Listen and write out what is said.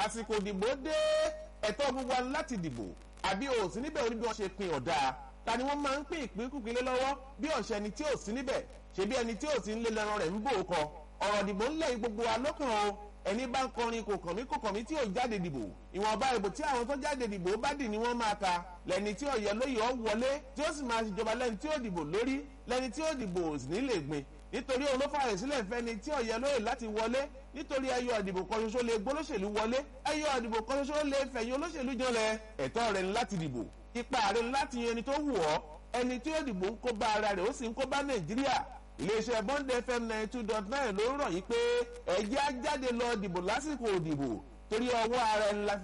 àsìkò ìdìbò dé ẹ̀tọ́ gbogbo wa láti dìbò àbí o sí níbẹ̀ orí bí wọ́n ṣe pin ọ̀dà ta ni wọ́n máa ń pín ìpínkùpín lé lọ́wọ́ bí ọ̀sẹ̀ ẹni tí ò sí níbẹ̀ ṣebí ẹni tí ò sí ń lé lẹ́ran rẹ̀ ń bò ó kọ ọ̀rọ̀ ìdìbò ńlẹ̀ gbogbo wa lọ́kàn o ẹni bá ń kọrin kò kàn mí kò kàn mí tí ò jáde dìbò ìwọ̀nba ìbò tí àwọn tó jáde dìbò bá dì ní wọ́n máa ka lẹ́ni tí ọ̀yẹ́ lóye ọ̀ wọlé tí ó sì máa ṣèjọba lẹ́ni tí ó dìbò lórí lẹ́ni tí ó dìbò sì ní lè gbin nítorí òun ló fààyè sílẹ̀ fẹ́ni tí ọ̀yẹ́ lóye láti wọlé nítorí ẹyọ ìdìbò kan ṣoṣo lè gbólóṣèlú wọlé ẹyọ ìdìbò kan ṣoṣo lè fẹ̀yìn olóṣèlú janlẹ̀ ẹ̀tọ́ rẹ̀ ni láti dìbò ipa rẹ̀ ni láti yan ẹni tó wù ọ́ ẹni tí ó dìbò ń kó bá ara rẹ̀ ó sì ń kó bá nàìjíríà iléeṣẹ́ bond fm ninety two dot nine ló ń rọ̀ yí pé ẹ̀jẹ̀ á jáde lọ dìbò lásìkò òdìbò torí ọwọ́ ara ẹni la